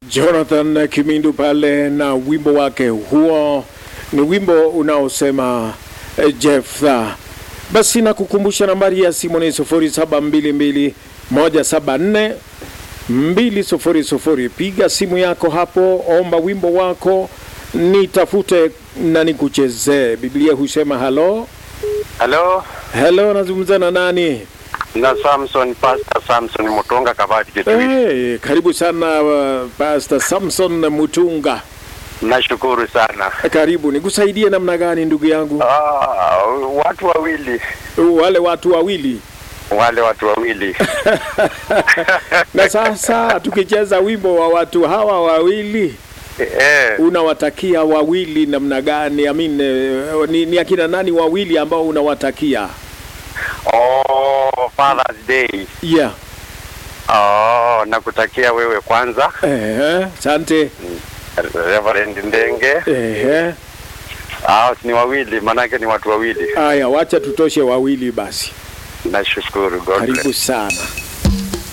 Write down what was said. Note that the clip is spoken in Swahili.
Jonathan Kimindu pale na wimbo wake huo, ni wimbo unaosema eh, Jephthah. Basi nakukumbusha nambari ya simu ni 0722 174 200. Piga simu yako hapo, omba wimbo wako, nitafute na nikuchezee. Biblia husema halo Halo, halo, nazungumza na nani? na Samson, Pastor Samson Mutonga Kabati Kitui. Hey, karibu sana uh, Pastor Samson Mutunga. Nashukuru sana. Karibu, nikusaidie namna gani ndugu yangu? Ah, watu wawili, Wale watu wawili wale watu wawili na sasa tukicheza wimbo wa watu hawa wawili eh, unawatakia wawili namna gani? I mean, eh, ni, ni akina nani wawili ambao unawatakia? oh, Father's Day. Yeah. Oh, nakutakia wewe kwanza Ehe, asante. Reverend Ndenge. Ehe. Ah, ni wawili, manake ni watu wawili. Aya, wacha tutoshe wawili basi. Nashukuru, God bless. Karibu sana.